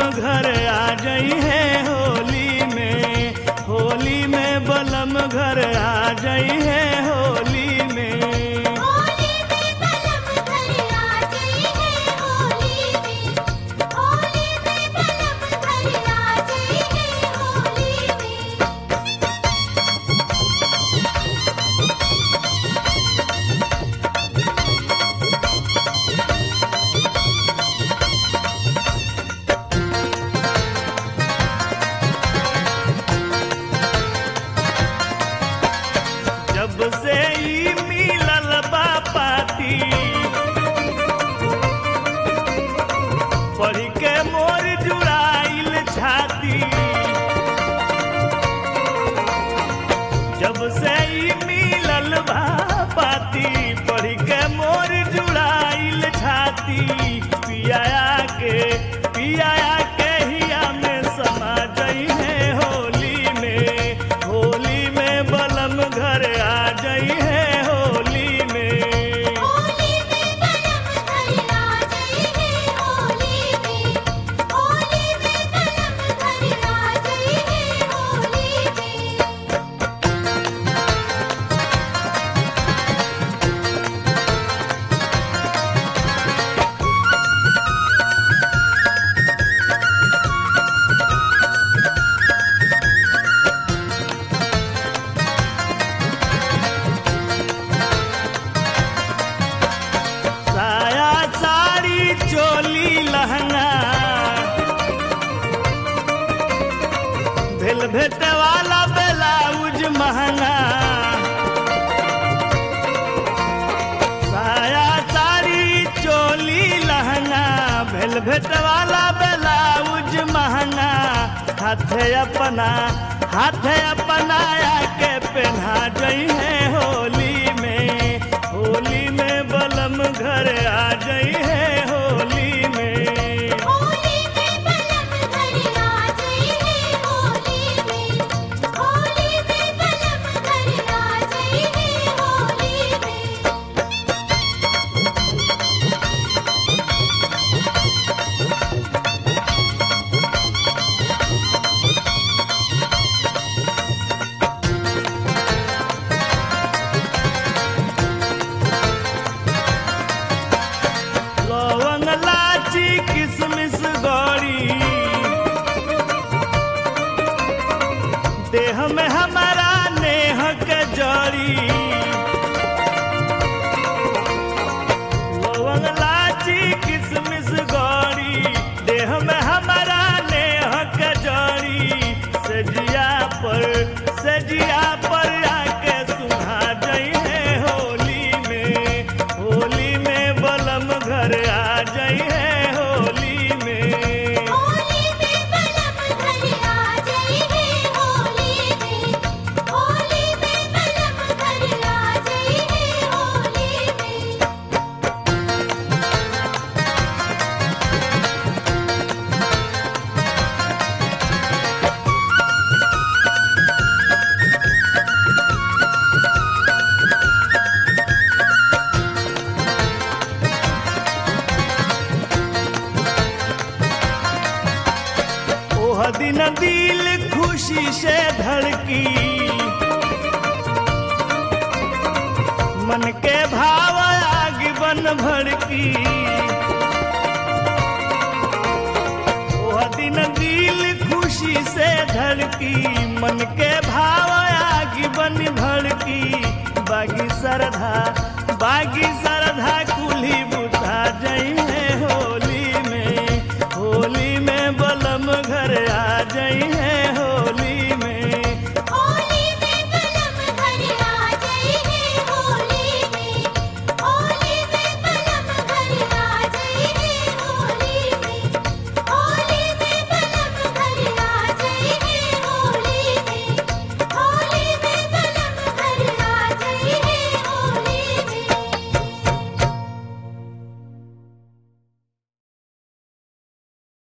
घर आ जाई है होली में होली में बलम घर आ जाई है होली में होली में बलम घर आ गई है होली में होली में बलम घर आ गई है होली में जब से ई मिलल बा पाती पढ़ के मोर जुड़ाइल छाती जब से ई मिलल बा पाती पढ़ के मोर जुड़ाइल छाती पियाया के पियाया के हिया में समा गई है होली में होली में बलम घर आ गई है होली में होली में बलम घर आ गई है होली में होली में बलम घर आ गई है होली में साया साड़ी चोली लहंगा भेल भेटे वाला ब्लाउज महंगा साया साड़ी चोली लहंगा भेल भेटे वाला ब्लाउज महंगा हाथे अपना हाथे अपनाया के पहना जई है होली में होली में बलम घर आ गई है होली में होली में बलम घर आ गई है होली में होली में बलम घर आ गई है होली में लवंग लाची किसमिस गौरी देह में हमारा नेह के जड़ी लवंग लाची किसमिस गौरी देह में हमारा नेह के जड़ी सजिया पर सजिया पर आके सुहा जई है होली में होली में बलम घर आ जई है होली में होली में बलम घर आ गई है होली में होली में बलम घर आ गई है होली में ओह दिन दिल खुशी से धड़की मन के भाव आग बन भड़की ओह दिन दिल खुशी से धड़की मन के भाव आग बन भड़की बागी सरधा बागी